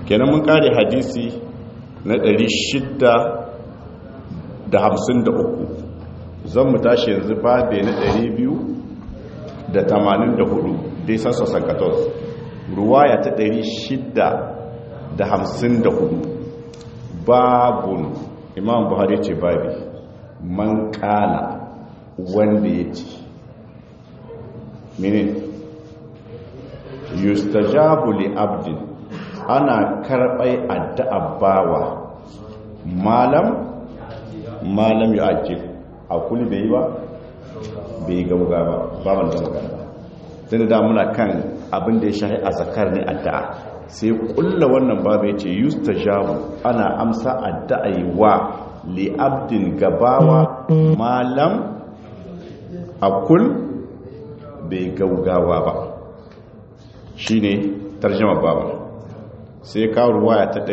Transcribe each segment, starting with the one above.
kenan mun kare hadisi na 653 zan mu tashi yanzu babe na 284 dai sassa sankatos ruwaya ta 654 babun imam buhari ce babi man kala wanda ya ce mene yustajabu li abdin ana karɓai addu'a bawa malam malam ya ake a kuli bai yi ba bai gauga ba baban da magana ba tun da muna kan abin da ya shahi a zakar ne addu'a sai kulla wannan babu ya ce yustajabu ana amsa addu'a yi wa li abdin gabawa malam akul bai gaugawa ba shi ne tarjama babu sai kawo ruwaya ta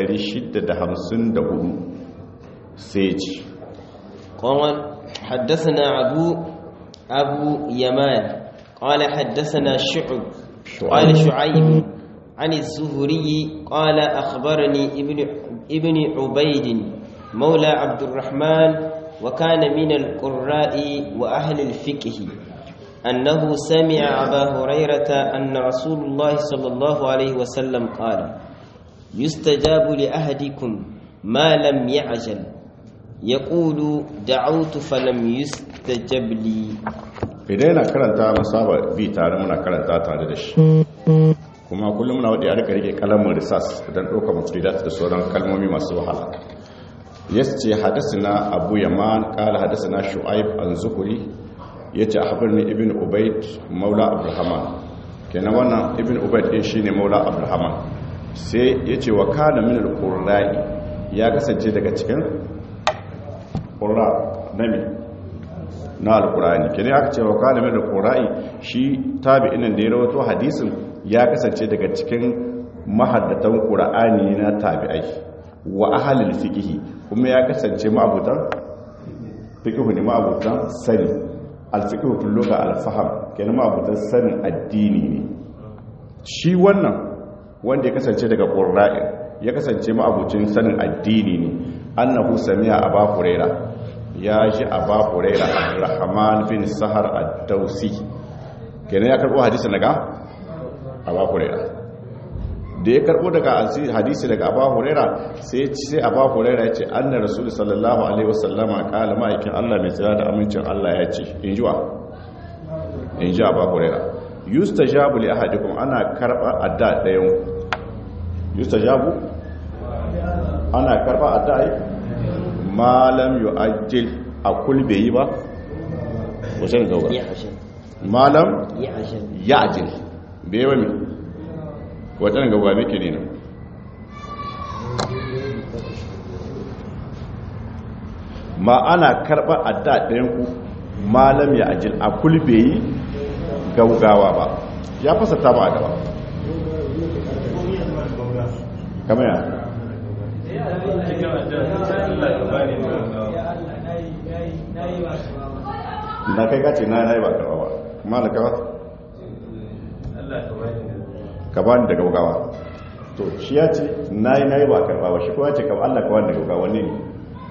654 sai ce قال حدثنا أبو أبو يمان قال حدثنا شعب قال شعيب عن الزهري قال أخبرني ابن ابن عبيد مولى عبد الرحمن وكان من القراء وأهل الفقه أنه سمع أبا هريرة أن رسول الله صلى الله عليه وسلم قال يستجاب لأهدكم ما لم يعجل يقول دعوت فلم يستجب لي idan yana karanta musaba bi tare muna karanta tare da shi kuma kullum muna wadda ya rika rike kalamin risas don ɗaukar mafridat da sauran kalmomi masu wahala ya ce hadasina abu yaman kala hadasina shu'aib an zuhuri ya ce ne ibn ubaid maula abdulhaman kenan wannan ibn ubaid ɗin shi ne maula abdulhaman sai ya ce wa kana min al ya kasance daga cikin ƙura nami na alkurani kene aka ce wa kana min alqurani shi tabi'in da ya rawato hadisin ya kasance daga cikin mahaddatan qur'ani na tabi'ai wa ahlul fiqh kuma ya kasance ma'abutan fiqh ne ma'abutan sani al-fiqh fil lugha al-fahm kenan ma'abutan sanin addini ne shi wannan wanda ya kasance daga qur'ani ya kasance ma'abucin sanin addini ne annahu sami'a aba hurairah ya ji aba huraira abdurrahman bin sahar ad-dausi kenan ya karbo hadisi daga aba huraira da ya karbo daga hadisi daga aba huraira sai sai aba huraira ya ce anna rasul sallallahu alaihi wasallama kala ma'aikin Allah mai tsira da amincin Allah ya ce in ji wa in ji aba huraira yustajabu li ahadikum ana karba adda dayan yustajabu ana karba adda malam yu ajil a kulbe yi ba wajen gauga malam ya ajil bai wani wajen gauga meke ne nan ma ana karɓar adda ɗayanku malam ya ajil a kulbe yi gaugawa ba ya fasa ta ba a gaba kamar ya na kai kace na na yi ba karba ba malaka ba ka ba ni da gaugawa to shi ya ce na yi na yi ba karba ba shi kuma ce ka Allah ka wani da gaugawa ne ne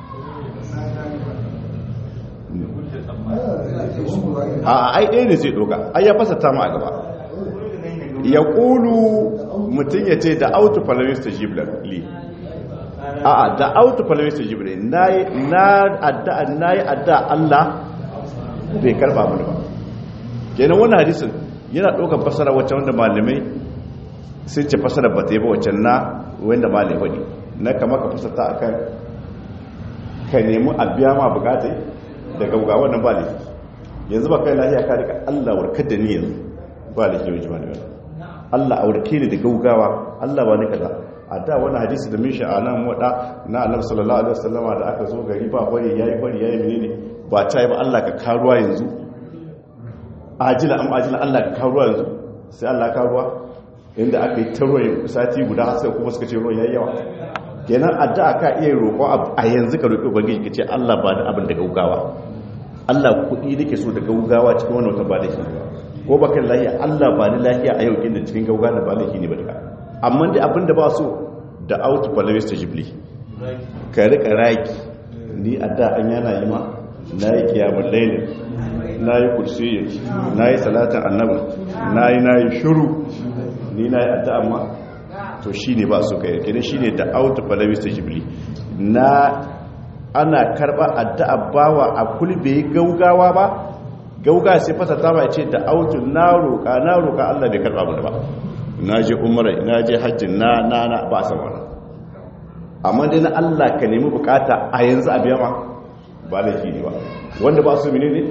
a ai ɗaya ne zai ɗoga ai ya fasa ta ma a gaba ya ƙulu mutum ya ce da autu falamista jiblar li a'a da autu falamista jiblar na yi adda Allah bai karba mana ba kenan wannan hadisin yana ɗaukar fasara wacce wanda malamai sun ce fasara ba ta yi ba wacce na wanda malamai wani na kama ka fasata a kan ka nemi a biya ma bukatai da gauga wannan ba laifi yanzu ba kai lahiya ka rika allah warkar da ni yanzu ba laifi yau jima ne allah a warke ni da gaugawa allah ba ni kaza a da wani hadisi da min sha'anan wada na annabi sallallahu alaihi wasallama da aka zo gari ba bari yayi bari yayi menene ba ta yi ba Allah ka karuwa yanzu ajila am ajila Allah ka karuwa yanzu sai Allah ka karuwa inda aka yi ta ruwa sati guda har sai kuma suka ce ruwan yayi yawa kenan addu'a ka iya roƙo a yanzu ka roƙi ubangiji ka ce Allah ba da abin da gaugawa Allah kuɗi nake so da gaugawa cikin wannan wata ba da shi ko ba kan lafiya Allah ba ni lafiya a yau kin da cikin gaugawa da ba laifi ne ba duka amma dai abin da ba so da autu palawis ta jibli ka rika raki ni a da an yana yi ma na yi kiyamun lailin na yi kursiyin na yi salatan annabin na yi na yi shuru ni na yi adda amma to shi ne ba su kai kene shi ne da autu palawis ta jibli na ana karba addu'a bawa a kulbe gaugawa ba gauga sai fasa ta ba ce da autu na roƙa na roƙa Allah bai karba mu ba na je umara na je hajji na na na ba san wannan amma dai na Allah ka nemi bukata a yanzu a biya ma ba laifi ne ba wanda ba su mene ne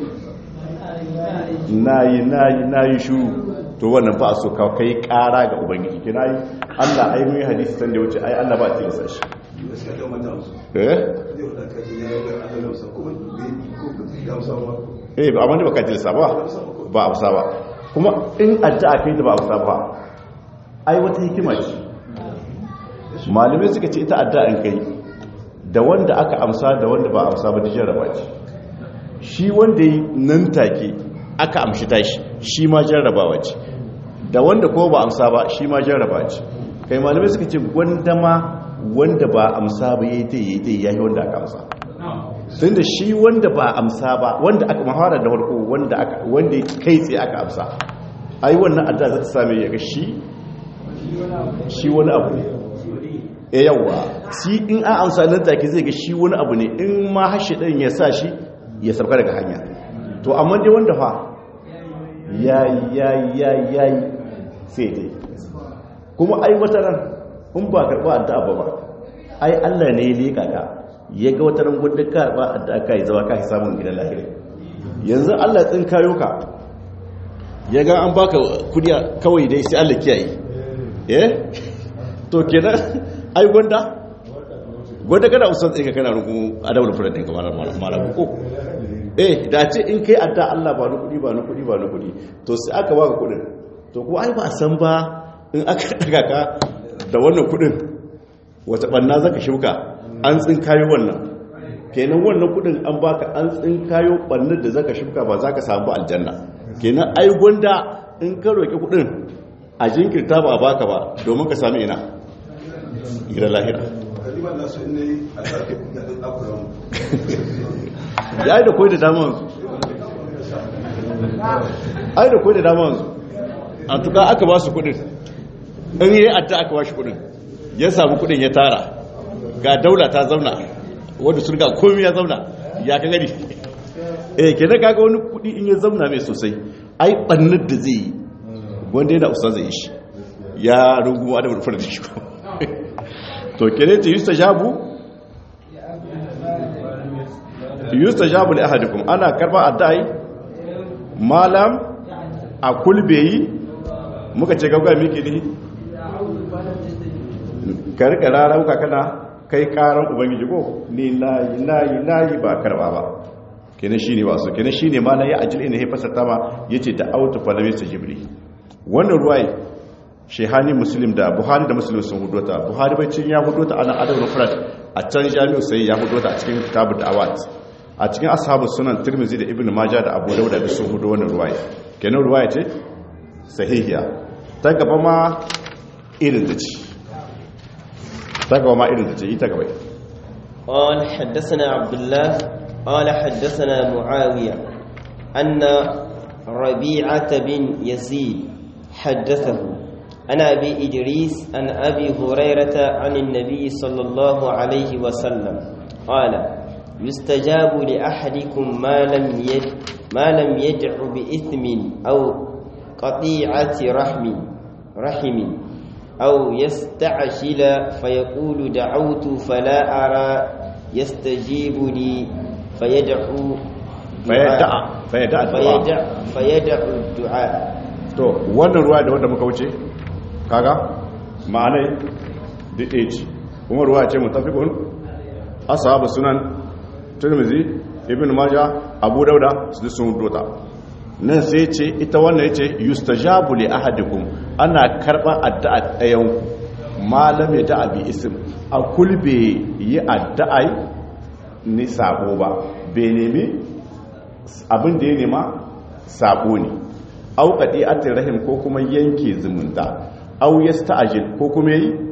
nayi nayi nayi shuru to wannan ba so ka kai ƙara ga ubangiji kina yi Allah ai mun yi hadisi san da wuce ai Allah ba ta lissa shi eh eh ba amma da baka tilsa ba ba amsa ba kuma in addu'a kai da ba amsa ba ai wata hikima ce malamai suka ce ita addu'a in kai da wanda aka amsa da wanda ba amsa ba da jarraba ce shi wanda yi nan take aka amshi tashi shi ma jarrabawa ce da wanda ko ba amsa ba shi ma jarraba ce kai malamai suka ce wanda ma wanda ba amsa ba yayi ta yayi ta yayi wanda aka amsa tun da shi wanda ba amsa ba wanda aka mahara da farko wanda aka wanda kai tsaye aka amsa ai wannan adda za ta same ya ga shi shi wani abu ne e yawa shi in an amsa nan take zai ga shi wani abu ne in ma hashi ɗin ya sa shi ya sauka daga hanya to amma dai wanda fa yayi yayi yayi yayi sai dai kuma ai wata ran in ba karɓa addu'a ba ba ai Allah ne ya leka ka ya ga wata ran gudun karɓa addu'a ka yi zama ka samun gidan lahira yanzu Allah tsin kayo ka ya ga an baka kudi kawai dai sai Allah kiyaye eh to kenan ai gwanda gwanda kana usan tsinka kana rukun adawul furan ɗinka mara ko eh da ce in kai adda Allah ba ni kudi ba ni kudi ba ni kudi to sai aka baka kudin to ko ai ba san ba in aka daga ka da wannan kudin wata banna zaka shuka an tsinkayo wannan kenan wannan kudin an baka an tsinkayo bannar da zaka shuka ba zaka samu aljanna kenan ai gwanda in ka roki kudin a jinkirta ba baka ba domin ka sami ina gidan lahira ya yi da koi da damansu ai da koi da damansu a tuka aka ba su kudin in yi atta aka ba shi kudin ya samu kudin ya tara ga daula ta zauna wadda sun ga komi ya zauna ya ka gani eh ke na kaga wani kudi in ya zauna mai sosai ai bannar da zai yi wanda yana usa zai yi shi ya rungu adamu da fara da shi to kene ta yusta jabu yusta jabu li ahadikum ana karba addai malam a kulbeyi muka ce gauga miki ne ka rika rarauka kana kai karan ubangiji ko ni nayi nayi nayi ba karba ba kene shine ba so kene shine ma na ya ajil ina hefasa tama yace da autu falamisa jibri wannan ruwai shehani muslim da buhari da muslim sun hudota buhari bacin ya hudota ana adabul mufrad a can jami'u sai ya hudota a cikin kitabud da'awat a cikin ashabu sunan tirmizi da ibnu majah da abu dauda sun hudo wannan ruwaya kenan ruwaya ce sahihiya ta gaba ma irin da ci ta gaba ma irin da ce ita gaba قال حدثنا عبد الله قال حدثنا معاوية أن ربيعة بن يزيد حدثه عن أبي إدريس عن أبي هريرة عن النبي صلى الله عليه وسلم قال يستجاب لأحدكم ما لم يد ما لم يدع بإثم أو قطيعة رحم رحم أو يستعجل فيقول دعوت فلا أرى يستجيب لي فيدعو فيدع فيدع فيدع فيدع الدعاء to wannan ruwa da wanda muka wuce kaga ma'anai da age kuma ruwa ce mutafiqun ashabu sunan tirmizi ibn majah abu dauda su sun dota nan sai ce ita wannan yace yustajabu li ahadikum ana karba addu'a ɗayan malam ya da'a bi ism a kulbe yi addu'a ni sabo ba bai nemi abin da ya nema sabo ne au qadi'atir rahim ko kuma yanke zumunta au yasta'jil ko kuma yi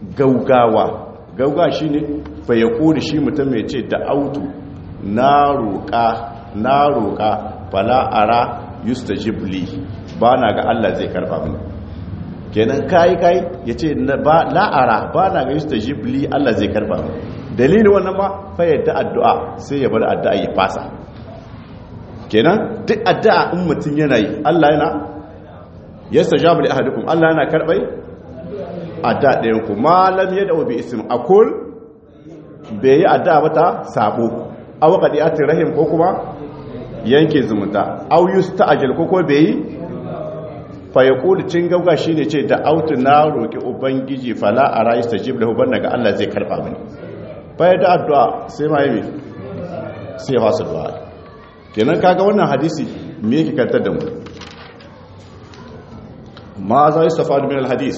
gaugawa gaugawa shine fa yaqulu shi mutum mai ce da autu na roƙa na roƙa fala ara yustajib li ba na ga Allah zai karba mini kenan kai kai yace ba la ara ba na ga yustajib li Allah zai karba mini dalilin wannan ma fa yadda addu'a sai ya bar addu'a ya fasa kenan duk addu'a in mutum yana yi Allah yana yastajabu li ahadukum Allah yana karbai addu'a ɗayan ku malam yad'u bi ism akul bai yi addu'a ba ta sabo aw qadiyatir rahim ko kuma yanke zumunta aw yusta'jil ko ko bai yi fa yaqulu cin gauga shine ce da autu na roki ubangiji fala ara yastajib lahu banna ga Allah zai karba mini fa da addu'a sai ma yi sai fasa du'a kenan kaga wannan hadisi me yake kantar da mu ma za yi safadu min alhadis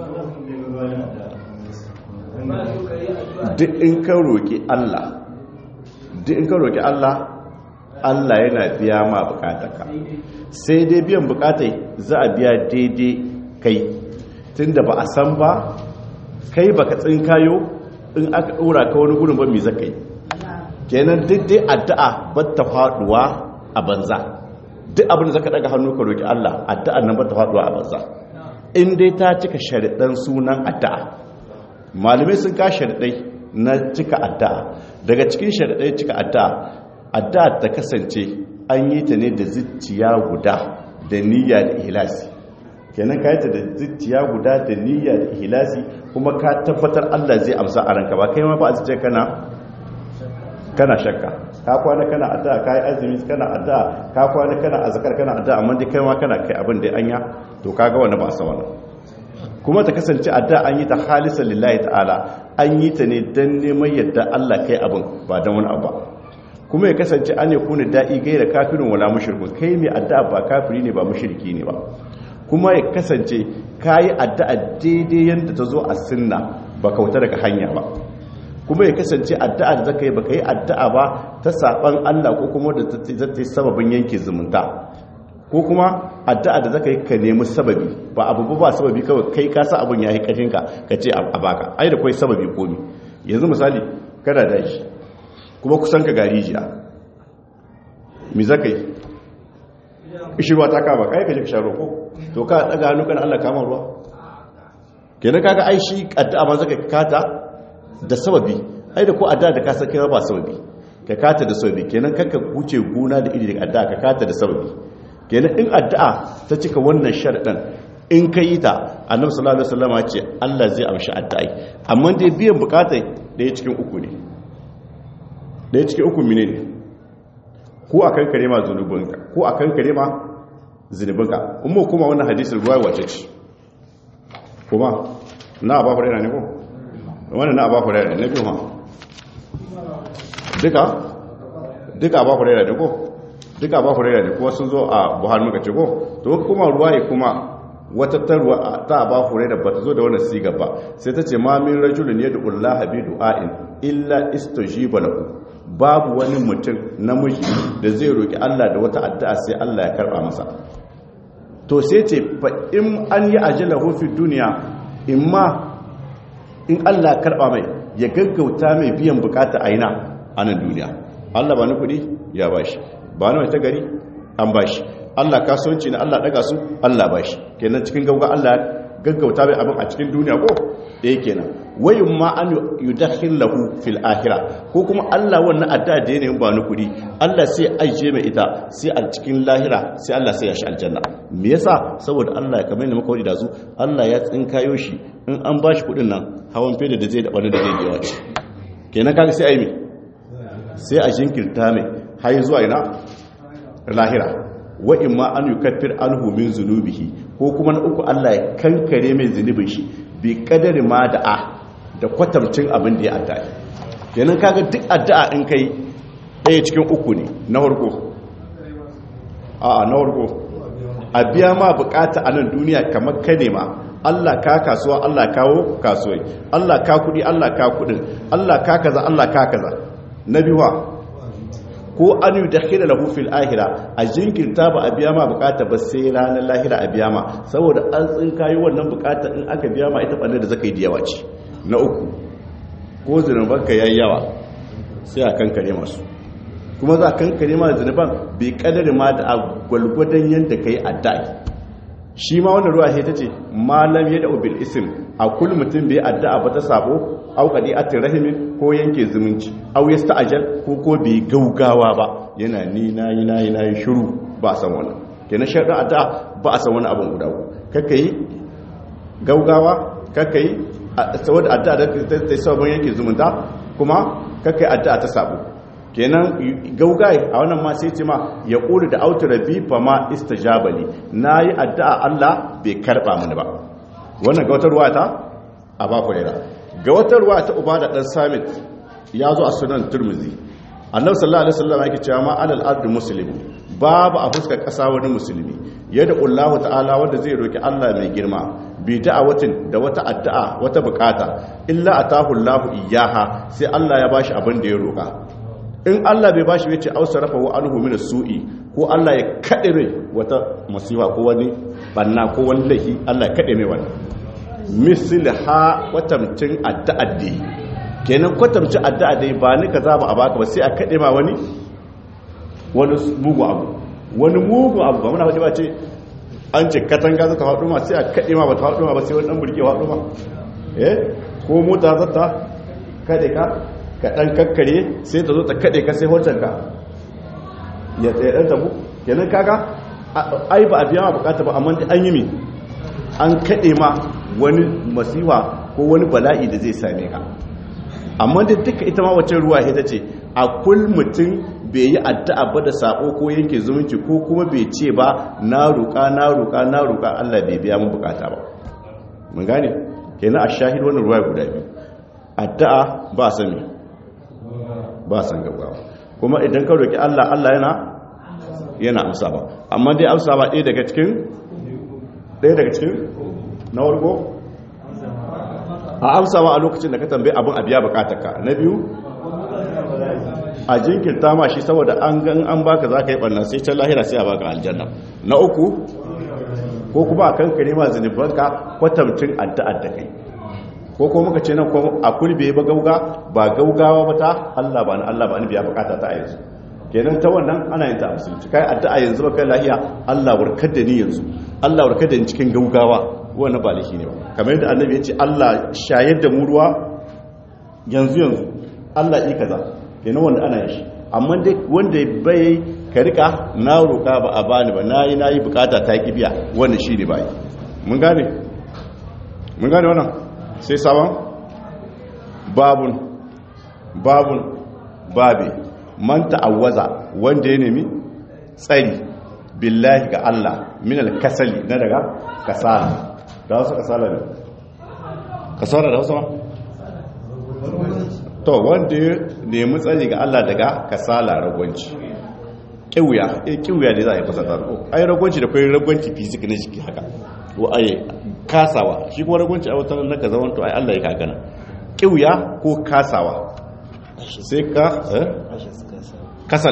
duk in ka roƙi Allah duk in ka roƙi Allah Allah yana biya ma bukataka sai dai biyan bukatai za a biya daidai kai tunda ba a san ba kai baka tsinkayo in aka ɗora ka wani gudun ba mai zakai kenan duk dai addu'a ba ta faduwa a banza duk abin da zaka daga hannu ka roki Allah addu'ar nan ba ta faduwa a banza in dai ta cika sharidan sunan addu'a malamai sun ka sharidai na cika addu'a daga cikin sharidai cika addu'a addu'a ta kasance an yi ta ne da zuciya guda da niyya da ihlasi kenan ka yi ta da zuciya guda da niyya da ihlasi kuma ka tabbatar Allah zai amsa a ranka ba kai ma ba a zuciya kana kana shakka ka kwana kana addu'a kai azumi kana addu'a ka kwana kana azkar kana addu'a amma dai kai ma kana kai abin da anya to kaga wannan ba sa wannan kuma ta kasance addu'a an yi ta halisan lillahi ta'ala an yi ta ne dan neman yadda Allah kai abin ba dan wani abu kuma ya kasance an ya kuna da'i gaira kafirin wala mushrikun kai mai addu'a ba kafiri ne ba mushriki ne ba kuma ya kasance kayi addu'a daidai yanda ta zo a sunna ba kauta daga hanya ba kuma ya kasance addu'a da zaka yi baka yi addu'a ba ta saban Allah ko kuma da ta yi sababin yanke zumunta ko kuma addu'a da zaka yi ka nemi sababi ba abu ba sababi kawai kai ka sa abun yayi kashin ka ka ce a baka ai da kai sababi komi yanzu misali kana da shi kuma kusan ka gari jiya mi zaka yi ishirwa ta kama kai ka je ka sha ko to ka daga hannu kana Allah kama ruwa kenan kaga ai shi addu'a ma zaka kata da sababi ai da ko adda da ka san kai ba sababi ka kata da sababi kenan kanka wuce guna da iri da adda ka kata da sababi kenan in addu'a ta cika wannan sharadin in ka yi ta annabi sallallahu alaihi wasallam ya ce Allah zai amshi addu'ai amma dai biyan bukatai daya cikin uku ne daya cikin uku mine ne ko akan kare ma zunubinka ko akan kare ma zunubinka kuma kuma wannan hadisin ruwaya wace ce kuma na ba fara ne ko wannan na abu hurairah na biyu ma duka duka abu hurairah ne ko duka abu hurairah ne kuma sun zo a buhari muka ce ko to kuma ruwaye kuma wata tarwa ta abu hurairah ba ta zo da wannan siga ba sai ta ce ma min rajulun yad'u Allah bi du'ain illa istajiba lahu babu wani mutum namiji da zai roki Allah da wata addu'a sai Allah ya karba masa to sai ce fa in an yi ajalahu fi dunya imma in Allah karba mai ya gaggauta mai biyan bukata a ina a nan duniya Allah ba ni kudi ya bashi ba ni wata gari an bashi Allah kasuwanci na Allah daga su Allah bashi kenan cikin gauga Allah gaggauta mai abin a cikin duniya ko da yake nan wayin ma an yudakhil lahu fil akhirah ko kuma Allah wannan adda da yanayin ba ni kudi Allah sai aije mai ita sai a cikin lahira sai Allah sai ya shi aljanna me yasa saboda Allah kamar yadda muka wadi da su Allah ya tsinkayo shi in an bashi kudin nan hawan fede da zai da wani da zai biya ce kenan kaga sai ai me sai a jinkirta mai har zuwa ina lahira wa in ma an yukaffir anhu min zunubihi ko kuma na uku Allah ya kankare mai zunubin shi bi kadari ma da'a da kwatamcin abin da ya addu'a kenan kaga duk addu'a in kai ɗaya cikin uku ne na farko a na farko a biya ma bukata a nan duniya kamar ka nema Allah ka kasuwa Allah kawo kasuwai Allah ka kudi Allah ka kudin Allah ka kaza Allah ka kaza na biyuwa ko an yi da hira lahu fil ahira a jinkirta ba a biya ma bukata ba sai ranar lahira a biya ma saboda an tsin kayi wannan bukata in aka biya ma ita ɓanne da zaka yi da yawa ce na uku ko zunubanka yayi yawa sai a kankare masu kuma za a kankare ma zunuban bai kadari ma da gwalgwadon yadda ka yi addai shi ma wannan ruwa ta ce malam ya da ubil isim a kul mutum bai addu'a ba ta sabo au kadi atin rahimin ko yanke zumunci au yasta ajal ko ko bai gaugawa ba yana ni nayi nayi nayi shiru ba san wannan kenan sharɗin addu'a ba a san wani abin guda kaka yi gaugawa kaka yi saboda addu'a da ta sabon yanke zumunta kuma kaka yi addu'a ta sabo kenan gaugaye a wannan ma sai ce ma ya ƙuri da autu rabi fa ma istajabali na yi addu'a Allah bai karɓa mini ba wannan ga wata ruwa ta a ba kurera ga wata ruwa ta uba da ɗan samit ya zo a sunan turmuzi annabi sallallahu alaihi wasallam yake cewa ma alal ardi muslim babu a fuskar ƙasa wani musulmi yadda Allah ta'ala wanda zai roki Allah mai girma bi da'awatin da wata addu'a wata bukata illa atahu Allah iyaha sai Allah ya bashi abin da ya roka in Allah bai bashi yace ausarafa wa anhu min su'i ko Allah ya kade mai wata musiba ko wani banna ko wani laifi Allah ya kade mai wannan mislha kwatamcin addu'addi kenan kwatamcin addu'addi ba ni kaza ba a baka ba sai a kade ma wani wani mugu abu wani mugu abu ba muna waje ba ce an ce katanga zata haɗu ma sai a kade ma ba ta haɗu ma ba sai wani dan burke haɗu ma eh ko mota zata kade ka ka ɗan kakkare sai ta zo ta kaɗe ka sai hotonka ya tsaye ɗan tabu kenan kaga ai ba a biya ma bukata ba amma an yi mi an kaɗe ma wani masiwa ko wani bala'i da zai same ka amma da duka ita ma wacce ruwa ita ce a kul mutum bai yi addu'a ba da sako ko yanke zumunci ko kuma bai ce ba na roƙa na roƙa na roƙa Allah bai biya mun bukata ba mun gane kenan a shahid wannan ruwa guda biyu addu'a ba sami ba san gaggawa kuma idan ka roki Allah Allah yana yana amsa ba amma dai amsa ba ɗaya daga cikin ɗaya daga cikin na wargo a amsa ba a lokacin da ka tambaye abin a biya bukatarka na biyu a jinkirta ma shi saboda an gan an baka za ka yi ɓanna sai can lahira sai a baka aljanna na uku ko kuma a kan kare ma zunubanka kwatamcin addu'ar da kai ko ko muka ce nan a kulbe ba gauga ba gaugawa ba ta Allah ba na Allah ba ni biya bukata ta yanzu kenan ta wannan ana yin ta musulunci kai addu'a yanzu ba kai lahiya Allah warkar da ni yanzu Allah warkar da ni cikin gaugawa wannan ba lahi ne ba kamar yadda annabi ya ce Allah shayar da mu ruwa yanzu yanzu Allah yi kaza kenan wanda ana yin shi amma dai wanda bai ka rika na roka ba a bani ba nayi nayi bukata ta kibiya wannan shine bai mun gane mun gane wannan sai sabon babun babun babe man ta'awwaza wanda ya nemi tsari billahi ga Allah min al-kasali na daga kasala da wasu kasala ne kasala da wasu ma to wanda ya nemi tsari ga Allah daga kasala ragwanci kiwuya eh kiwuya ne za a yi fasata ai ragwanci da kai ragwanci fizik na jiki haka wa ai kasawa shi kuma ragunci a wata na ka zaman to ai Allah ya kagana kiwya ko kasawa sai ka kasal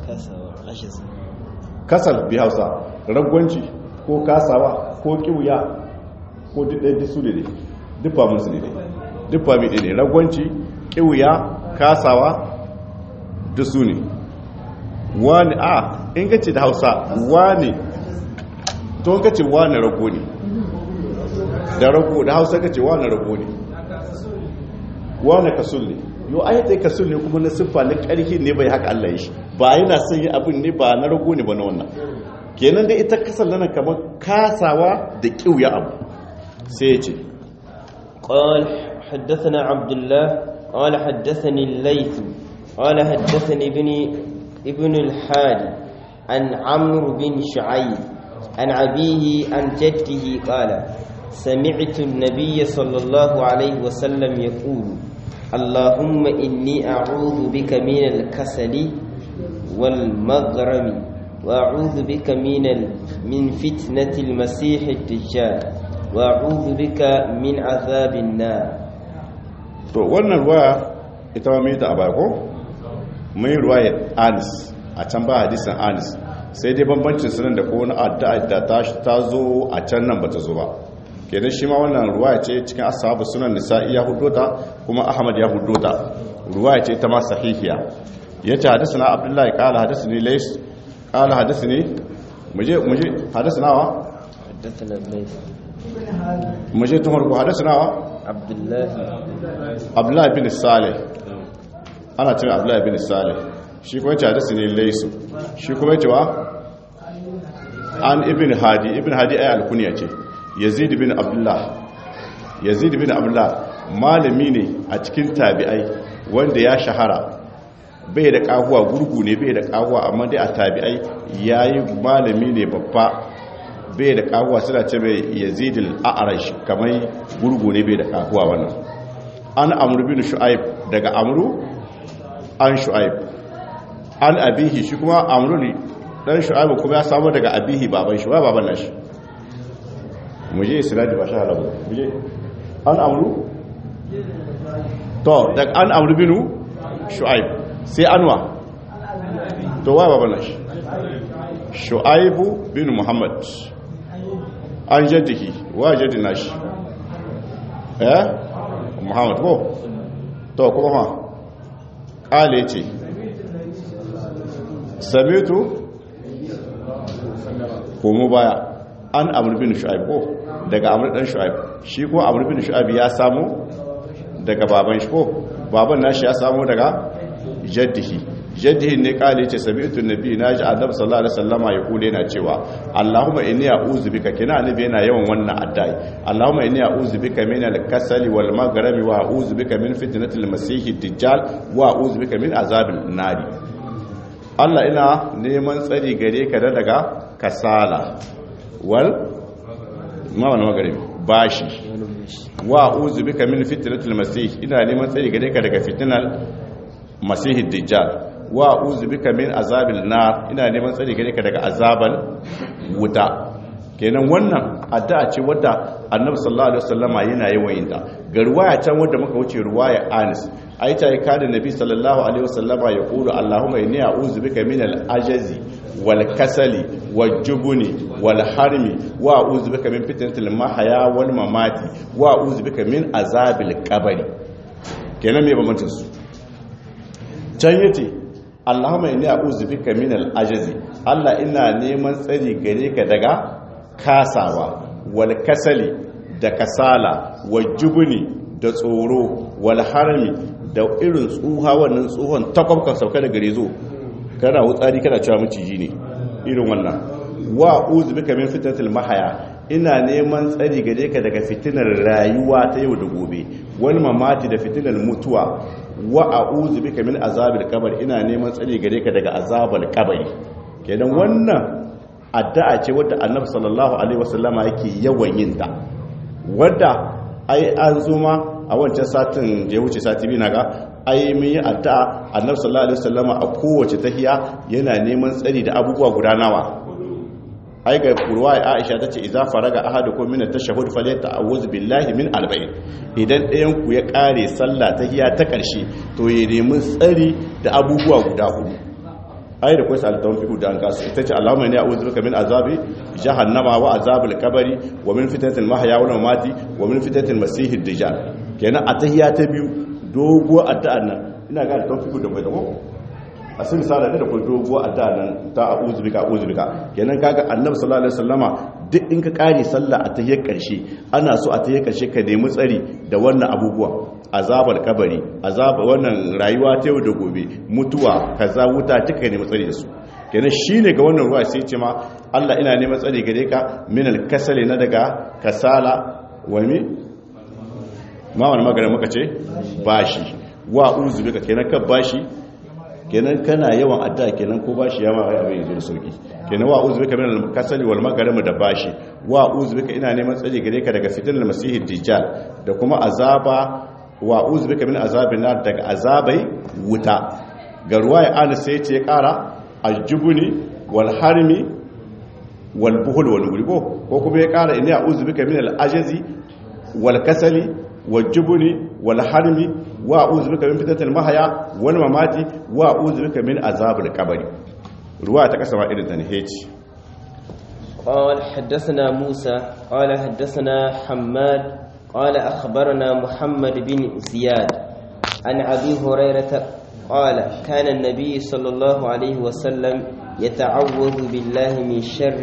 kasal bi hausa ragwanci ko kasawa ko kiwya ko duk ɗaya su ne duk ba musu ne duk ba mai ne ragwanci kiwya kasawa duk su ne wani a in gace da hausa wani to gace wani rago ne da rago da hausa ka ce wane rago ne wane kasul ne yau ai dai kasul ne kuma na siffa na ƙarfi ne bai haka Allah ya shi ba yana son yi abin ne ba na rago ne ba na wannan kenan dai ita kasal nan kamar kasawa da kiuya abu sai ya ce قال حدثنا عبد الله قال حدثني الليث قال حدثني ابن ابن الحادي عن عمرو بن شعيب عن أبيه عن جده قال سمعت النبي صلى الله عليه وسلم يقول اللهم إني أعوذ بك من الكسل والمغرم وأعوذ بك من من فتنة المسيح الدجال وأعوذ بك من عذاب النار to wannan ruwa ita ma mai ta a ko mai ruwayar anis a can ba hadisin anis sai dai bambancin sunan da ko wani addu'a da ta zo a can nan ba ta zo ba kenan shi ma wannan ruwaya ce cikin ashabu sunan nisa'i ya huddota kuma ahmad ya huddota ruwaya ce ta ma sahihiya yace hadathana abdullahi qala hadathani lays qala hadathani muje muje hadathana wa حدثنا الليث muje tumar ko hadathana wa عبد الله abdullahi bin salih ana cewa abdullahi bin salih shi kuma yace hadathani lays shi kuma yace wa an ibn hadi ibn hadi ay alkunya ce yazid bin abdullah yazid bin abdullah malami ne a cikin tabi'ai wanda ya shahara bai da kahuwa gurgu ne bai da kahuwa amma dai a tabi'ai yayi malami ne babba bai da kahuwa suna ce mai yazid al-a'rash kamar gurgu ne bai da kahuwa wannan an amru bin shu'aib daga amru an shu'aib an abihi shi kuma amru ne dan shu'aib kuma ya samu daga abihi baban shi wa baban nashi mu je sinadi ba sha halabu mu je an amru to daga an amru binu shu'aib sai anwa to wa baban nashi shu'aibu bin muhammad an jaddihi wa jaddi nashi eh muhammad ko to kuma ma kale ce samitu komo baya an amur bin shu'aib ko daga amur dan shu'aib shi ko amur bin shu'aib ya samu daga baban shi ko baban nashi ya samu daga jaddihi jaddihi ne kale ce sami'tu nabi naji annabi sallallahu alaihi wasallama ya kule yana cewa allahumma inni a'udhu bika kina annabi yana yawan wannan addai allahumma inni a'udhu bika min al-kasali wal maghrami wa a'udhu bika min fitnatil masih dajjal wa a'udhu bika min azabil nari Allah ina neman tsari gare ka da daga kasala wal ma wani magaribi bashi wa uzu bika min fitnatil masih ina neman tsari gare ka daga fitnal masih dajjal wa uzu bika min azabil nar ina neman tsari gare ka daga azabal wuta kenan wannan addu'a ce wadda annabi sallallahu alaihi wasallama yana yawan yin ta ga ruwaya can wadda muka wuce ruwaya Anas ai ta yi kada nabi sallallahu alaihi wasallama ya kulu allahumma inni a'udhu bika min al-ajazi wal kasali wal jubuni wal harmi wa a'udhu bika min fitnatil mahya wal mamati wa a'udhu bika min azabil qabri kenan me bambancin su can yace allahumma inni a'udhu bika min al-ajazi Allah ina neman tsari gare ka daga kasawa wal kasali da kasala wal jubuni da tsoro wal harmi da irin tsuha wannan tsohon takwabkan sauka da gare zo kana wutsari kana cewa maciji ne irin wannan wa uzu bika min fitnatil mahaya ina neman tsari gare ka daga fitinar rayuwa ta yau da gobe wal mamati da fitinar mutuwa wa a'udhu bika min azabil qabr ina neman tsari gare ka daga azabal qabri kenan wannan addu'a ce wadda annabi sallallahu alaihi wasallama yake yawan yin ta wadda ai an zuma a wancan satin da ya wuce sati biyu naga ai mun yi addu'a annabi sallallahu alaihi wasallama a kowace tahiya yana neman tsari da abubuwa guda nawa ai ga kurwa Aisha tace idza faraga ahadukum min at-tashahhud falyata'awuz billahi min arba'in idan ɗayan ku ya kare sallah tahiya ta karshe to ya nemi tsari da abubuwa guda hudu ai da kwai salitawan fiku da an kasu ita ce allahumma inni a'udhu bika min azabi jahannama wa azabil qabri wa min fitnatil mahya wal mamati wa min fitnatil masiihid dajjal kenan a tahiyya ta biyu dogo addu'an nan ina ga da fiku da bai da ko a sun misala da kuma dogo addu'an nan ta a'udhu bika a'udhu bika kenan kaga annabi sallallahu alaihi wasallama duk in ka kare sallah a tahiyyar karshe ana so a tahiyyar karshe ka nemi tsari da wannan abubuwa azabar kabari azaba wannan rayuwa ta yau da gobe mutuwa kaza wuta duka ne matsari da su kenan shine ga wannan ruwa sai ce ma Allah ina neman tsari gare ka min al-kasali na daga kasala wa mi ma wannan magana muka ce bashi wa uzu bika kenan ka bashi kenan kana yawan adda kenan ko bashi ya ma abin yanzu da sauki kenan wa uzu bika min al-kasali wal magharib da bashi wa uzu bika ina neman tsari gare ka daga fitnal masihid dajjal da kuma azaba wa uzu bika min azabin nar daga azabai wuta ga ruwaya an sai ce ya kara aljubuni wal harmi wal buhul wal guribo ko kuma ya kara inni a'udhu bika min al ajazi wal kasali wal jubuni wal harmi wa a'udhu bika min fitnatil mahya wal mamati wa a'udhu bika min azabil qabri ruwaya ta kasama irin ta ne heci قال حدثنا موسى قال حدثنا حماد قال أخبرنا محمد بن زياد عن أبي هريرة قال كان النبي صلى الله عليه وسلم يتعوذ بالله من شر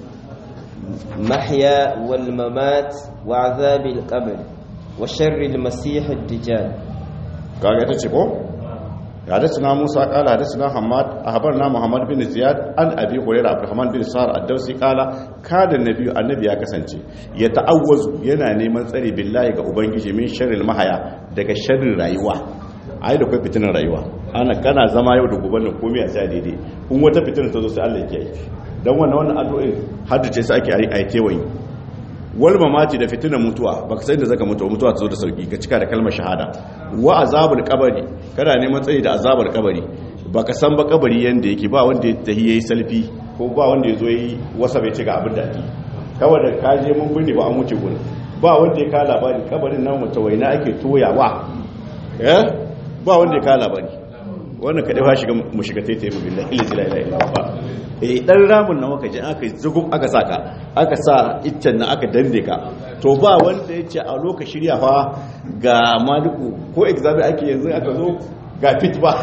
المحيا والممات وعذاب القبر وشر المسيح الدجال kaga ta ce ko حدثنا موسى قال حدثنا حماد أخبرنا محمد بن زياد عن أبي هريرة عبد الرحمن بن سار الدوسي قال كان النبي النبي ya kasance ya ta'awwazu yana neman tsari billahi ga ubangiji min sharril mahaya daga sharrin rayuwa ai da kai fitinar rayuwa ana kana zama yau da gobe nan komai a sai daidai in wata fitinar ta zo sai Allah ya kiyaye dan wannan wannan addu'o'in haddace su ake ai kewayi wal mamati da fitinar mutuwa baka san da zaka mutu mutuwa ta zo da sauki ka cika da kalmar shahada wa azabul qabri kana neman tsayi da azabul qabri baka san ba kabari yanda yake ba wanda ya tahi yayi salfi ko ba wanda ya zo yi wasa bai ci ga abin da ake kawai da ka je mun binne ba an wuce gurin ba wanda ya ka labari kabarin nan mutawaina ake toyawa eh ba wanda ya ka labari wannan kadai fa shiga mu shiga taitaye mu billahi la ilaha illa Allah eh dan ramun nan waka je aka zugum aka saka aka sa iccen nan aka dande ka to ba wanda yace a loka shirya fa ga maliku ko examen ake yanzu aka zo ga fit ba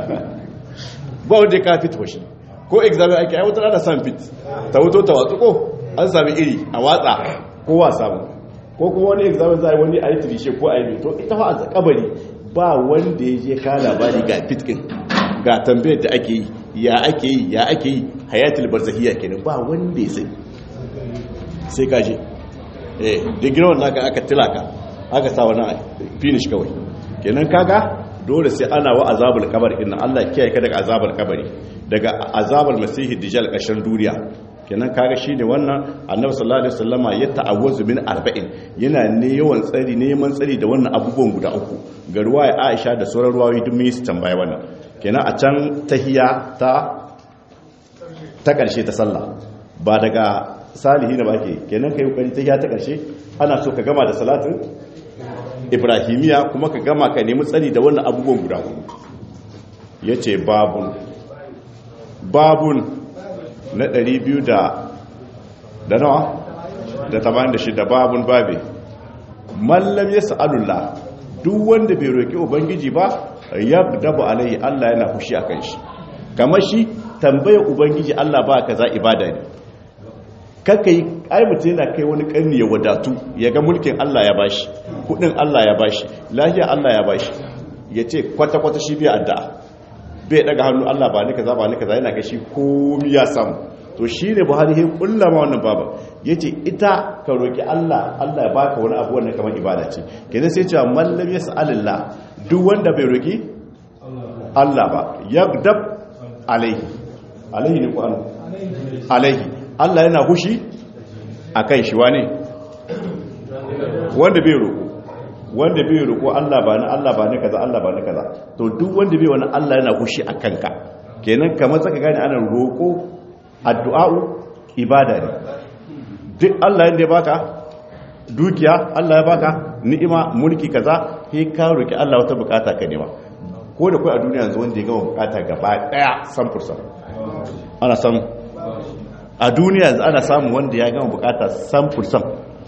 ba wanda ya ka fit ba shi ko examen ake ai wata ana san fit ta wuto ta watsu ko an sami iri a watsa ko wa samu ko kuma wani examen zai wani ayi tirishe ko ayi to ita fa a kabari ba wanda ya je ka labari ga fitkin ga tambayar da ake yi ya ake yi ya ake yi hayatul barzahiyya kenan ba wanda ya sai sai ka je eh digiron naka aka tilaka aka sa wani finish kawai kenan kaga dole sai ana wa azabul kabari inna Allah kiyaye ka daga azabul kabari daga azabul masihi dijal kashin duniya kenan kaga shine wannan annabi sallallahu alaihi wasallama ya ta'awwazu min arba'in yana ne yawan tsari neman tsari da wannan abubuwan guda uku ga ruwaya Aisha da sauran ruwayoyi duk mun tambaya wannan kenan a can tahiya ta ta karshe ta sallah ba daga salihi na bake kenan kai kokari tahiya ta karshe ana so ka gama da salatin ibrahimiya kuma ka gama ka nemi tsari da wannan abubuwan guda uku yace babun babun na 200 da da nawa da 86 babun babe mallam ya sa'alullah duk wanda bai roki ubangiji ba yabdabu alai Allah yana fushi akan shi kamar shi tambayar ubangiji Allah ba kaza ibada ne kaka yi ai mutum yana kai wani karni ya wadatu ya ga mulkin Allah ya bashi kudin Allah ya bashi lafiya Allah ya bashi ya ce kwata-kwata shi biya addu'a bai daga hannu Allah ba ni kaza ba ni kaza yana ga shi komi ya samu to shi ne buhari ya kulla ma wannan baba ya ce ita ka roki Allah Allah ya baka wani abu wannan kamar ibada ce kenan sai cewa mallam ya sa'alillah duk wanda bai roki Allah ba yagdab alaihi alaihi ne ko alaihi Allah yana hushi a kan shi wane wanda bai roƙo wanda bai roƙo Allah ba na Allah ba na kaza Allah ba na kaza to duk wanda bai wani Allah yana hushi a kanka kenan kamar saka gane ana roƙo addu'a'u ibada ne duk Allah yanda ya baka dukiya Allah ya baka ni'ima mulki kaza sai ka roki Allah wata bukata ka nema ko da kai a duniya yanzu wanda ya gama bukata gaba daya san fursa ana samu a duniya yanzu ana samun wanda ya gama bukata samfur sam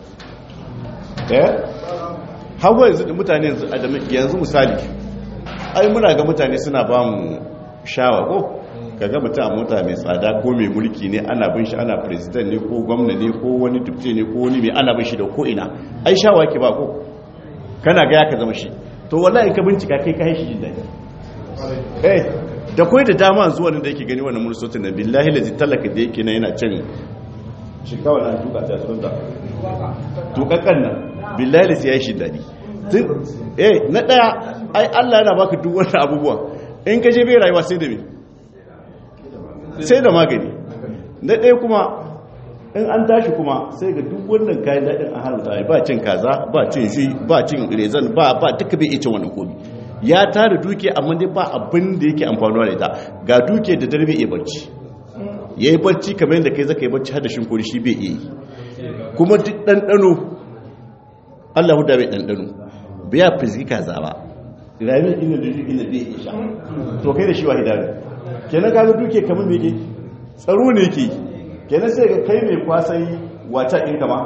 eh hawa yanzu da mutane yanzu misali ai muna ga mutane suna ba mu shawa ko ka ga mutum a mota mai tsada ko mai mulki ne ana bin shi ana president ne ko gwamna ne ko wani dubte ne ko wani mai ana bin shi da ko ina ai shawa ke ba ko kana ga ya ka zama shi to wallahi ka bincika kai ka haishi jin daɗi eh da kwai da dama zuwa da yake gani wannan mursotin na billahi lazi talaka da yake na yana cin shi kawai na tuka ta sun da tukakkan nan billahi lazi ya yi shi daɗi eh na ɗaya ai allah yana baka duk wani abubuwa in ka je bai rayuwa sai da me sai da magani na ɗaya kuma in an tashi kuma sai ga duk wannan kayan daɗin an haramta ba cin kaza ba cin shi ba cin rezan ba ba duka bai iya cin wannan komi ya tara duke amma dai ba abin da yake amfanuwa da ita ga duke da dare bai iya barci ya yi barci kamar yadda kai zaka yi barci har da shinkuri shi bai iya yi kuma duk ɗanɗano allah huda bai ɗanɗano bai ya fizgi kaza ba rayuwar ina da duk ina bai iya sha to kai da shi wa hidari kenan kaga duke kamar me yake tsaro ne yake kenan sai ga kai mai kwasan wata inga ma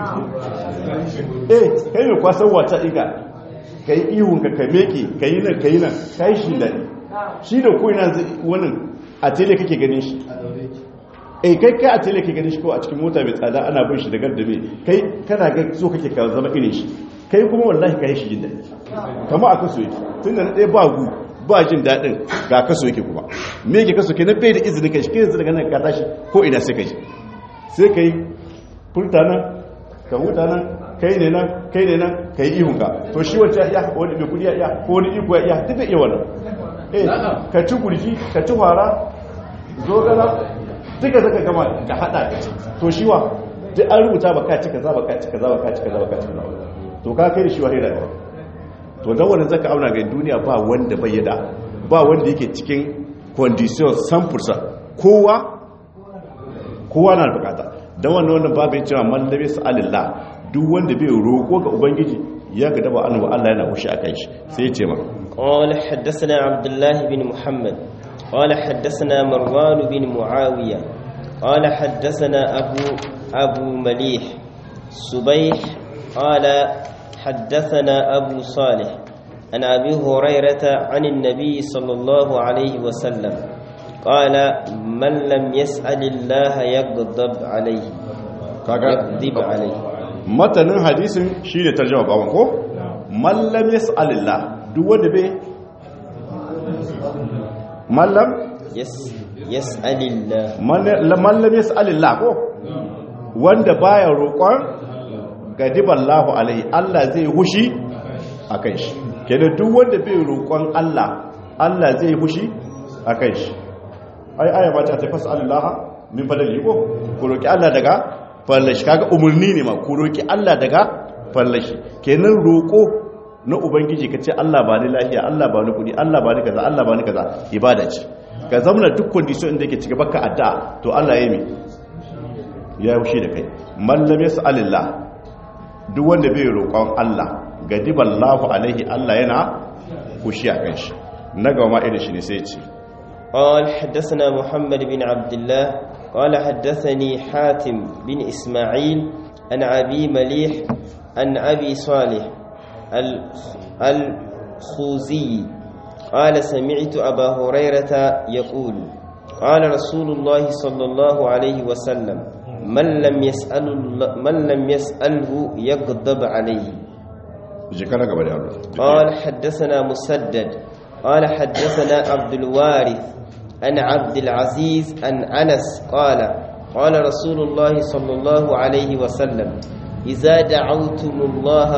eh kai mai kwasan wata inga ka yi ihun ka ka meke ka yi nan ka yi nan ka yi shi daɗi shi da ko ina wani a tele kake ganin shi eh kai kai a tele kake ganin shi ko a cikin mota mai tsada ana bin shi da gardabe kai kana ga so kake ka zama irin shi kai kuma wallahi ka yi shi jin daɗi kama a kaso yake tun da na ɗaya ba gu ba jin daɗin ga kaso yake kuma me yake kaso ke na bai da izinin kai shi kai yanzu daga nan ka tashi ko ina sai ka ji sai ka yi furta nan ka huta nan kai ne nan kai ne nan ka yi ihun ka to shi wacce ya iya wani mai kudi ya iya ko wani iko ya iya duk da iya wannan eh ka ci gurji ka ci fara zogala duka zaka gama ka hada ka ci to shi wa duk an rubuta ba ka ci kaza ba ka ci kaza ba ka ci kaza ba ka ci kaza to ka kai da shi wa hira to dan wannan zaka auna ga duniya ba wanda bai yada ba wanda yake cikin condition 100% kowa kowa na da bukata dan wannan wannan babu ya cewa man labi sa'alillah duk wanda bai roko ga ubangiji ya ga daba annabi Allah yana hushi akan shi sai ya ce ma قال حدثنا عبد الله بن محمد قال حدثنا مروان بن معاوية قال حدثنا أبو أبو مليح سبيح قال حدثنا أبو صالح عن أبي هريرة عن النبي صلى الله عليه وسلم قال من لم يسأل الله يغضب عليه يغضب عليه matanin hadisin shi ne tarjama bawan ko mallam yas'alillah duk wanda bai mallam yas'alillah mallam yas'alillah ko wanda baya roƙon gadiballahu alaihi Allah zai hushi akan shi kenan duk wanda bai roƙon Allah Allah zai hushi akan shi ai aya ba ta tafas Allah min fadali ko ku roki Allah daga fallashi kaga umurni ne ma ku roki Allah daga fallashi kenan roko na ubangiji kace Allah ba ni lafiya Allah ba ni kudi Allah ba ni kaza Allah ba ni kaza ibada ce ka zamana duk condition inda yake cike baka addu'a to Allah ya yi ya wuce da kai man lam yas'alillah duk wanda bai roƙon Allah gadiballahu alaihi Allah yana kushi a kan shi na gama irin shi ne sai ce قال حدثنا محمد بن عبد الله قال حدثني حاتم بن إسماعيل عن أبي مليح عن أبي صالح الخوزي قال سمعت أبا هريرة يقول قال رسول الله صلى الله عليه وسلم من لم يسأل من لم يسأله يغضب عليه قال حدثنا مسدد قال حدثنا عبد الوارث عن عبد العزيز عن أنس قال قال رسول الله صلى الله عليه وسلم إذا دعوتم الله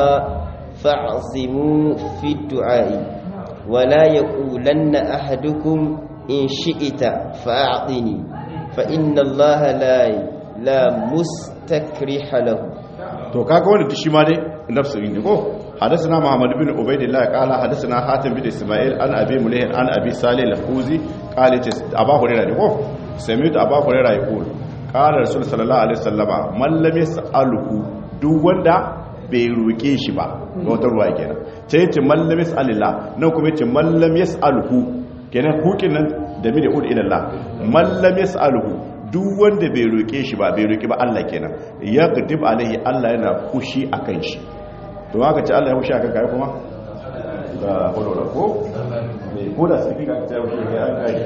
فاعزموا في الدعاء ولا يقولن أحدكم إن شئت فأعطني فإن الله لا لا مستكرح له to kaga wanda shi ma dai nafsu ne ko hadathana muhammad bin ubaidillah qala hadathana hatim bin isma'il an abi mulih an abi salih al-khuzi qala ce aba hurairah ne ko sami'tu aba hurairah yaqul qala rasul sallallahu alaihi wasallama man lam yas'aluhu duk wanda bai roke shi ba ga wata ruwa kenan ce yace man lam yas'alillah nan kuma yace man lam yas'aluhu kenan hukin nan da mi da ud ila Allah man lam yas'aluhu duk wanda bai roƙe shi ba bai roƙi ba Allah kenan ya gudib alaihi Allah yana kushi akan shi to haka ce Allah ya kushi akan kai kuma da hulura ko ko da sai kika ta kushi kai an kai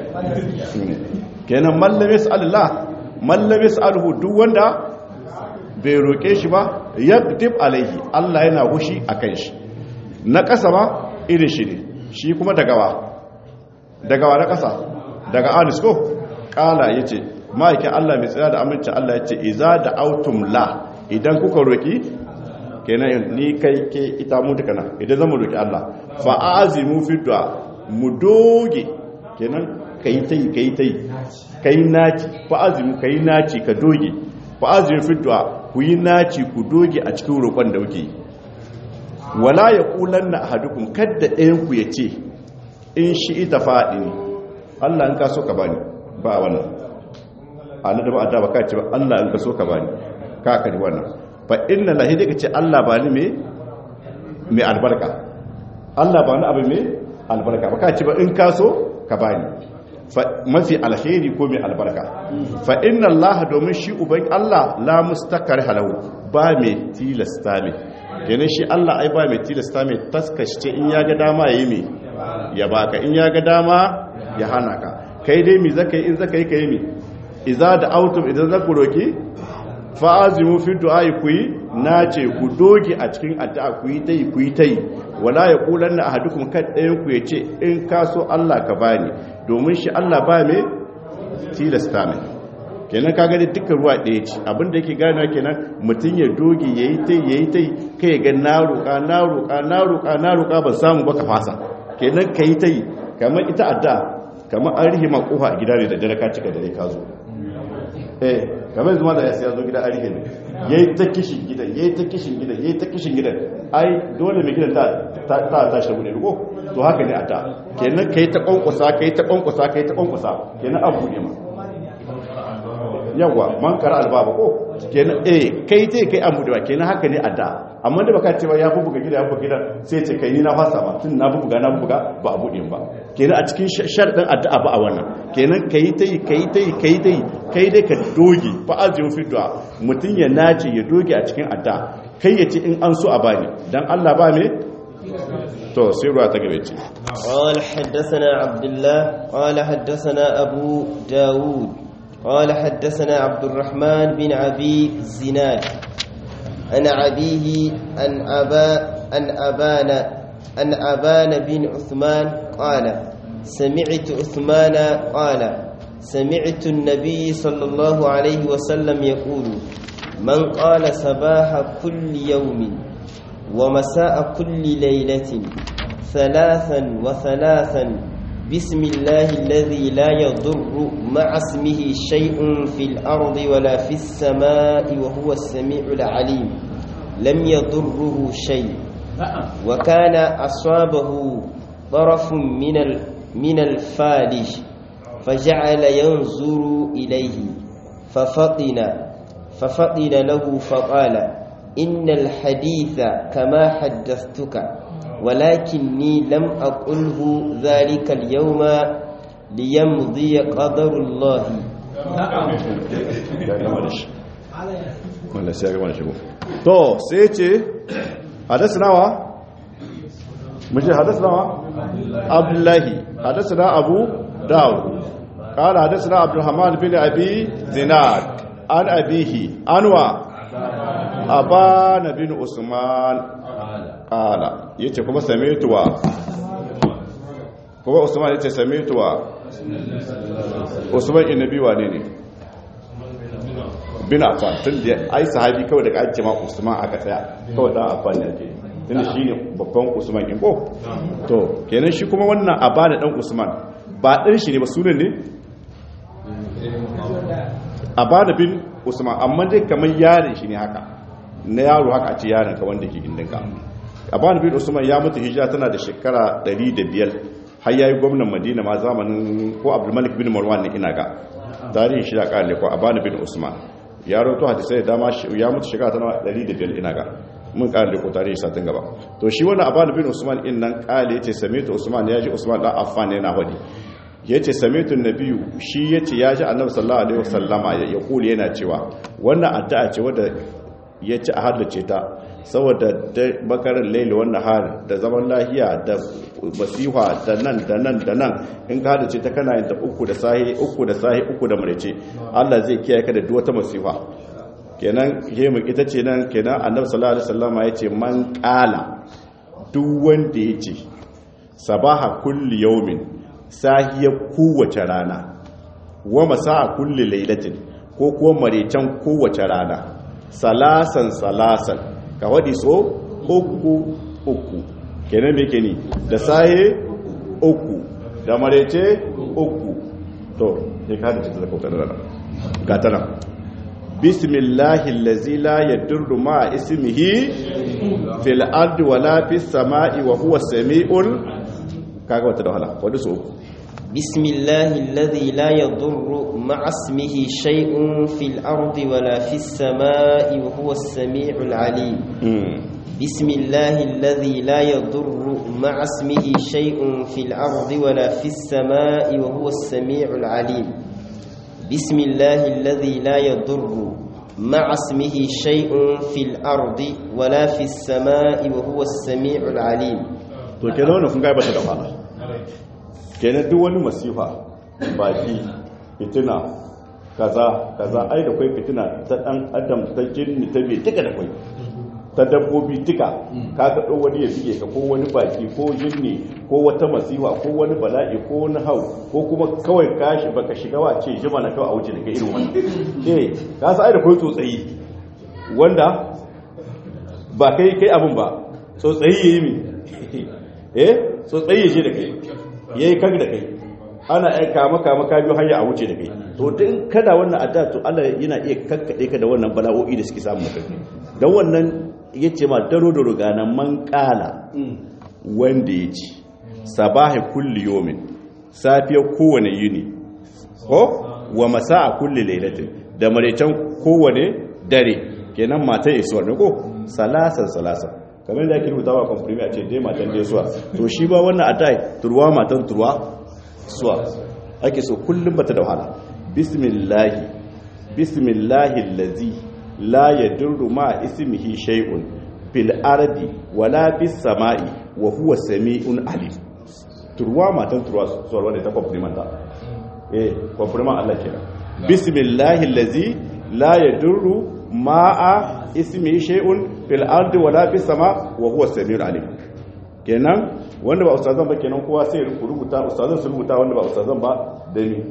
kenan mallame Allah mallame alhu duk wanda bai roƙe shi ba ya gudib alaihi Allah yana kushi akan shi na ƙasa ba irin shi ne shi kuma dagawa dagawa na ƙasa daga anis ko ƙala yace ma'aikin Allah mai tsira da aminci Allah ya ce iza da autum la idan kuka roki kenan ni kai ke ita mu duka na idan zama roki Allah fa azimu fi du'a mu doge kenan kai tai kai tai kai naci fa azimu kai naci ka doge fa azimu fi du'a ku yi naci ku doge a cikin roƙon da kuke wala yaqulanna ahadukum kadda ɗayan ku yace in shi ita fa'ini Allah in ka so ka bani ba wannan Allah da ba a da baka ce ba Allah in ka so ka bani ka kari wannan fa inna lahi da kace Allah bani me me albarka Allah bani abu me albarka baka ce ba in ka so ka bani mafi alheri ko mai albarka fa inna Allah domin shi uban Allah la mustakar halahu ba mai tilasta mai kenan shi Allah ai ba mai tilasta mai taskace in ya ga dama yayi mai ya baka in ya ga dama ya hana ka kai dai mi zaka yi in zaka yi kai mi iza da autum idan zaku roki fa azimu fi du'ai ku yi nace ku doge a cikin addu'a ku yi tai ku yi tai wala yaqulanna ahadukum kad ɗayan ku yace in ka so Allah ka bani domin shi Allah ba mai tilasta mai kenan ka gani dukkan ruwa ɗaya ce abinda yake gane kenan mutum ya doge ya yi ta ya yi ta kai ga na roƙa na roƙa na roƙa na roƙa ban samu ba ka fasa kenan ka yi ta yi kamar ita adda kamar an rihe makofa a gida ne da dare ka cika dare ka zo eh kamar zuma da ya zo gida an rihe ne ya yi ta kishin gidan ya yi ta kishin gidan ya yi ta kishin gidan ai dole mai gidan ta tashi da wuni ko to haka ne a ta kenan ka yi ta kwankwasa ka yi ta kwankwasa ka yi ta kwankwasa kenan abu ne ma yawa man kara albaba ko kenan eh kai ce kai an budewa kenan haka ne a da amma da baka cewa ya bubuga gida ya bubuga gida sai ce kai ni na fasa ba tun na bubuga na bubuga ba a bude ba kenan a cikin sharadin addu'a ba a wannan kenan kai ta yi kai ta yi kai ta yi kai dai ka doge fa azimu fi du'a mutun ya nace ya doge a cikin addu'a kai ya ce in an so a bani dan Allah ba me to sai ruwa ta gabe ce قال حدثنا عبد الله قال حدثنا أبو داود قال حدثنا عبد الرحمن بن أبي زناد عن أبيه عن أبا عن أبان عن أبان بن عثمان قال سمعت عثمان قال سمعت النبي صلى الله عليه وسلم يقول من قال صباح كل يوم ومساء كل ليلة ثلاثا وثلاثا بسم الله الذي لا يضر مع اسمه شيء في الأرض ولا في السماء وهو السميع العليم لم يضره شيء وكان أصابه طرف من من الفالج فجعل ينظر إليه ففطن ففطن له فقال إن الحديث كما حدثتك ولكني لم أقله ذلك اليوم ليمضي قدر الله to sai ce hadasnawa muje hadasnawa abdullahi hadasna abu dawud قال حدثنا عبد الرحمن بن ابي زناد عن ابيه انوا ابان بن عثمان kala ya ce kuma sametuwa kuma usman ya ce sametuwa usman inabi wane ne bin afan tun da ai sahabi kawai daga ake ma usman aka tsaya kawai dan afan ne ke tunda shi ne babban usman in ko to kenan shi kuma wannan abada dan usman ba ɗan shi ne ba sunan ne abada bin usman amma dai kamar yarin shi ne haka na yaro haka a ce yaron ka wanda ke gindinka aban bin usman ya mutu hijira tana da shekara 105 har yayi gwamnan madina ma zamanin ko abdulmalik bin marwan ne ina ga tarihin shi da kare ko aban bin usman ya rawaito hadisai da dama ya mutu shekara tana 105 ina ga mun kare ko tarihi satin gaba to shi wannan aban bin usman in nan kale yace samitu usman ya ji usman dan affan yana hadi yace samitu nabiyu shi yace ya ji annabi sallallahu alaihi wasallama ya kuli yana cewa wannan addu'a ce wadda yace a haddace ta saboda bakarin laili wannan har da zaman lahiya da masiha da nan da nan da nan in ka hada ce ta kana yin ta uku da sahi uku da sahi uku da marece Allah zai kiyaye ka da duk wata masifa kenan yemu ita ce nan kenan annabi sallallahu alaihi wasallam ya ce man qala duk wanda ya ce sabaha kulli yawmin sahiya kowace rana wa masaa kulli lailatin ko kuwa marecen kowace rana salasan salasan ka waɗi so uku uku kenan me ke ni da saye uku da marece uku to ne ka da cikin zakautar rana ga ta nan bismillahi lazi la yadurru ma ismihi fil ardi wala fis sama'i wa huwa sami'ul kaga wata da wahala wadda so uku بسم الله الذي لا يضر مع اسمه شيء في الأرض ولا في السماء وهو السميع العليم بسم الله الذي لا يضر مع اسمه شيء في الأرض ولا في السماء وهو السميع العليم بسم الله الذي لا يضر مع اسمه شيء في الأرض ولا في السماء وهو السميع العليم to kenan wannan kun gaba ta da fara kenan duk wani masifa baki fitina kaza kaza ai da kwai fitina ta dan adam ta jinni ta bai duka da kwai ta dabbobi duka ka ka dau wani ya bige ka ko wani baki ko jinni ko wata masifa ko wani bala'i ko wani hau ko kuma kawai kashi baka shiga wa ce jima na kawai a wuce daga irin wannan eh ka sa ai da kwai tsotsayi wanda ba kai kai abin ba tsotsayi yayi mi eh tsotsayi ya je da kai yayi kag da kai ana aika maka maka biyu hanya a wuce da kai to din kada wannan adda to Allah yana iya kakkade ka da wannan bala'o'i da suke samu maka dan wannan yace ma daro da rugana man kala wanda yace sabahi kulli yawmin safiyar kowane yini ko wa masa'a kulli lailatin da maretan kowane dare kenan matan isuwar ne ko salasan salasan kamar da ake rubuta wa komprimi a ce dai matan dai suwa to shi ba wannan adai turwa matan turwa suwa ake so kullum bata da wahala bismillahi bismillahi allazi la yadurru ma ismihi shay'un fil ardi wala bis sama'i wa huwa sami'un alim turwa matan turwa suwa wanda ta komplimenta eh kompliman Allah kenan bismillahi allazi la yadurru ma'a ismihi shay'un fil ardi wala fis sama wa huwa samiul alim kenan wanda ba ustazan ba kenan kowa sai rubuta ustazan su rubuta wanda ba ustazan ba da ni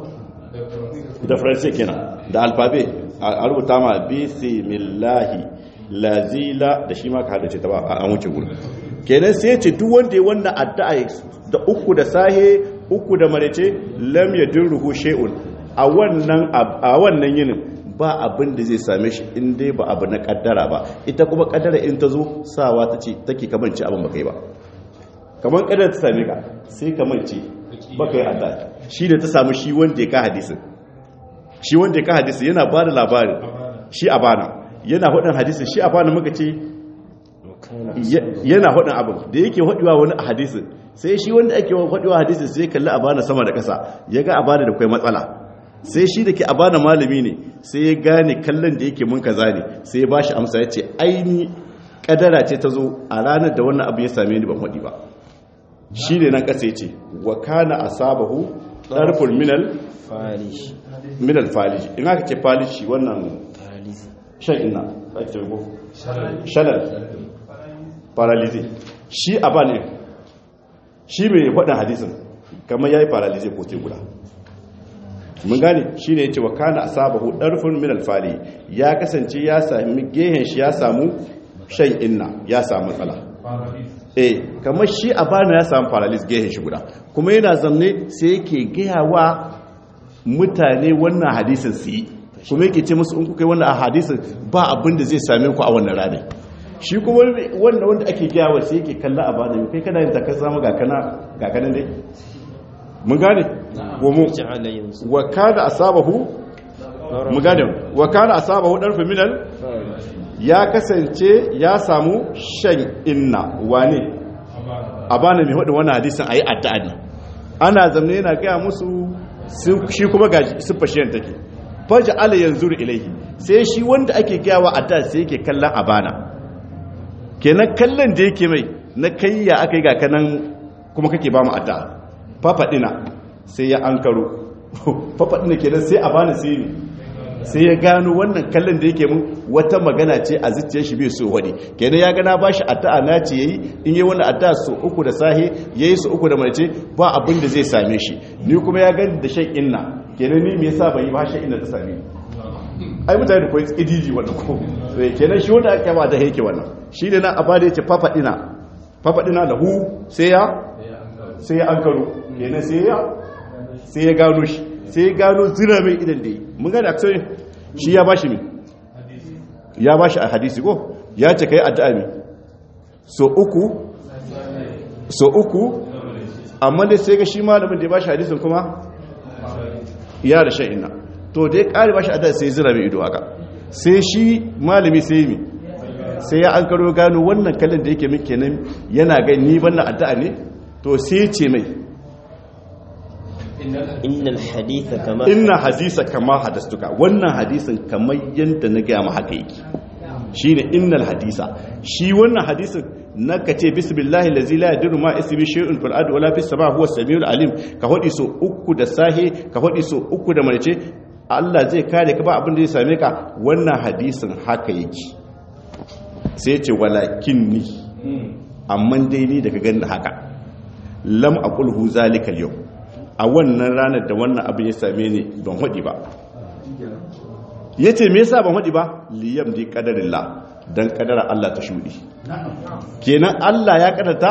da faransa kenan da alfabe a rubuta ma bismillahi lazila da shi ma ka hada ce ta ba an wuce gurin kenan sai ce duk wanda ya wannan addu'a da uku da sahe uku da marece lam yadurruhu shay'un a wannan a wannan yinin ba abin da zai same shi in dai ba abu na kaddara ba ita kuma kaddara in ta zo sawa ta ce take kamanci abin ba kai ba kamar kaddara ta same ka sai kamanci ba kai adda shi da ta samu shi wanda ya ka hadisin shi wanda ya ka hadisin yana ba da labarin shi a bana yana hudun hadisin shi a bana muka ce yana hudun abin da yake huduwa wani a hadisin sai shi wanda ake huduwa hadisin sai kalli a bana sama da kasa ya ga a bana da kwai matsala sai shi da ke a bana malami ne sai ya gane kallon da yake mun kaza ne sai ya bashi amsa ya ce aini kadara ce ta zo a ranar da wannan abu ya same ni ban waɗi ba shi ne nan ƙasa ya ce wa kana asabahu ɗarfin minal falish minal falish in aka ce falish wannan shan ina ake ce ko shalal paralize shi a ba ne shi mai faɗin hadisin kamar ya yi paralize ko te guda mun gane shi ne ya ce wa kana a sabahu ɗarfin min alfali ya kasance ya sami gehen shi ya samu shan inna ya samu matsala eh kamar shi a bana ya samu paralysis gehen shi guda kuma yana zamne sai yake gaya wa mutane wannan hadisin su yi kuma yake ce musu in kuka yi wannan hadisin ba abin da zai same ku a wannan ranar shi kuma wanda wanda ake gaya wa sai yake kalla a bana kai kana yin takar samu ga kanan dai mun gane gomo ja'ala yanzu wa kana asabahu mun gane wa kana asabahu darfu minal ya kasance ya samu shan inna wane a bana mai hudu wannan hadisin ayi addu'a ne ana zamne yana gaya musu su- shi kuma ga siffar shi take faja ala yanzuru ilaihi sai shi wanda ake gayawa addu'a sai yake kallon abana kenan kallon da yake mai na kai ya aka yi ga kanan kuma kake ba mu addu'a fafaɗina sai ya an karo fafaɗina kenan sai a bani sai ne sai ya gano wannan kallon da yake mun wata magana ce a zuciyar shi bai so wani kenan ya gana ba shi addu'a na ce yayi in yi wani addu'a so uku da sahe yayi so uku da mace ba abin da zai same shi ni kuma ya gani da shan inna kenan ni me yasa ban yi ba shan inna ta same ni ai mutane da koyi idiji wannan ko sai kenan shi wanda aka ba da yake wannan shi ne nan abada yace fafaɗina fafaɗina da hu sai ya sai ya ankaro kenan sai ya sai ya gano shi sai ya gano zira mai idan da yi mun gane aksoyin shi ya bashi mi ya bashi a hadisi ko ya ce kai addu'a mi so uku so uku amma dai sai ga shi malamin da ya bashi hadisin kuma ya da shan ina to da ya kare bashi addu'a sai zira mai ido haka sai shi malami sai mi sai ya an karo gano wannan kallon da yake min kenan yana ga ni banna addu'a ne to sai ya ce mai innal haditha kama inna hadisa kama hadastuka wannan hadisin kamar yadda na gaya ma haka yake shine innal hadisa shi wannan hadisin na ka ce bismillahi lazi la yadiru ma ismi shay'un fil ardi wala fis sama huwa samiul alim ka hodi so uku da sahi ka hodi so uku da marce Allah zai kare ka ba abin da zai same ka wannan hadisin haka yake sai ce walakinni amma dai ni daga ganin haka lam aqulhu zalika al a wannan ranar da wannan abin ya same ni ban hodi ba yace me yasa ban hodi ba liyam di qadarillah dan kadara Allah ta shudi kenan Allah ya kadarta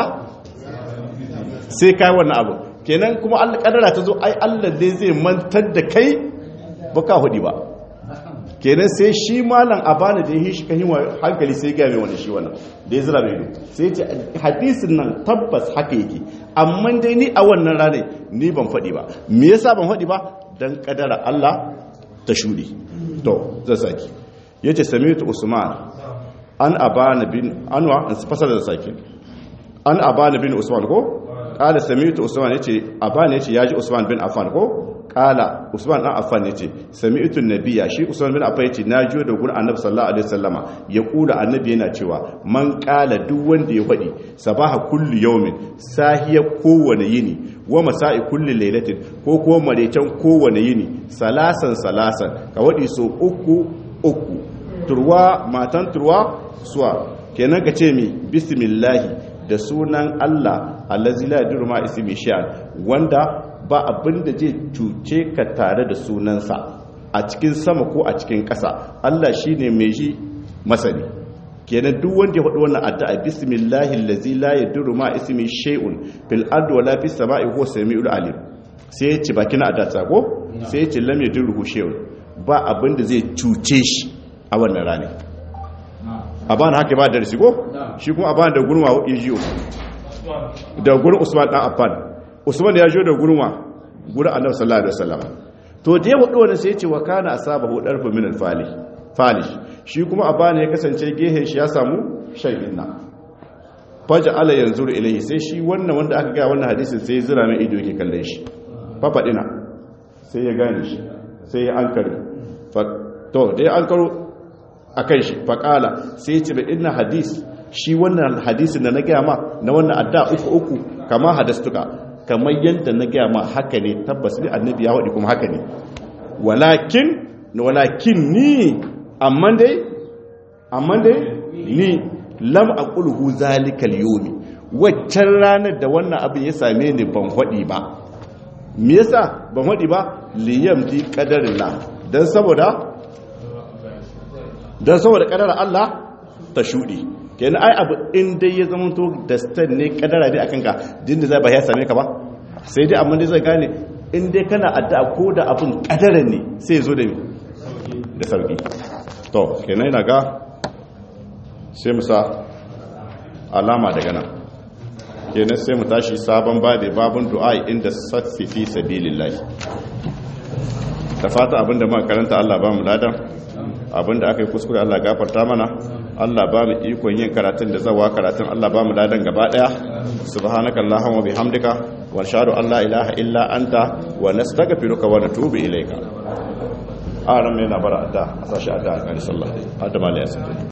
sai kai wannan abu kenan kuma Allah kadara ta zo ai Allah dai zai mantar da kai baka hudi ba kenan sai shi malam abana da yi shi kan hankali sai ga mai wani shi wannan da ya zira mai ido sai ce hadisin nan tabbas haka yake amma dai ni a wannan ranar ni ban faɗi ba me yasa ban faɗi ba dan kadara Allah ta shudi to zan saki yace sami'tu usman an abana bin anwa an fasara da saki an abana bin usman ko kala sami'tu usman yace abana yace yaji usman bin affan ko kala usman dan affan yace sami'tu nabiyya shi usman bin affan yace na jiyo da gurin annabi sallallahu alaihi wasallama ya kula annabi yana cewa man kala duk wanda ya fadi sabaha kullu yawmin sahiya kowane yini wa masa'i kulli lailatin ko ko marecen kowane yini salasan salasan ka wadi so uku uku turwa matan turwa suwa kenan ka ce mi bismillahi da sunan Allah allazi la yadurru ma ismi shay'an wanda ba abin da zai cuce ka tare da sunansa a cikin sama ko a cikin ƙasa Allah shine mai shi masani kenan duk wanda ya faɗi wannan addu'a bismillahi allazi la yadurru ma ismi shay'un fil ardi wala fis sama'i huwa samiul alim sai ya ci bakin addu'a sako sai ya ci lam yadurru shay'un ba abin da zai cuce shi a wannan rane a bana haka ba da risi ko shi kuma a bana da gurma ya jiyo da gurin usman dan affan usman ya jiyo da gurma gurin annabi sallallahu alaihi wasallam to da ya hudu wannan sai ya ce wa kana asabahu darfu min al-fali falish shi kuma a bana ya kasance gehen shi ya samu shaydin na faja ala yanzuru ilayhi sai shi wannan wanda aka ga wannan hadisin sai ya zira mai ido yake kallon shi fafadina sai ya gane shi sai ya ankare to dai an karo a kan shi faƙala sai ce bai ina hadis shi wannan hadisin da na gaya ma na wannan adda uku uku kama hadastuka kamar yadda na gaya ma haka ne tabbas ne annabi ya waɗi kuma haka ne walakin walakin ni amma dai amma dai ni lam aqulhu zalikal yawmi waccan ranar da wannan abin ya same ni ban waɗi ba me yasa ban waɗi ba liyam di qadarillah dan saboda don saboda kadara Allah ta shuɗi kenan ai abu in dai ya zama to da stan ne kadara dai akan ka din da zai ba ya same ka ba sai dai amma dai zai gane in dai kana addu'a ko da abin kadara ne sai zo da da sauki to kenan ina ga sai mu sa alama daga nan kenan sai mu tashi sabon babe babun du'a inda satsi fi sabilillah da fata abinda muka karanta Allah ba mu ladan abinda aka yi kuskure Allah gafarta mana Allah ba mu ikon yin karatun da zawa karatun Allah ba mu ladan gaba daya subhanaka allahumma bihamdika wa nashhadu an la ilaha illa anta wa nastaghfiruka wa natubu ilayka aran yana bara adda a sashi adda alƙali sallah adda mali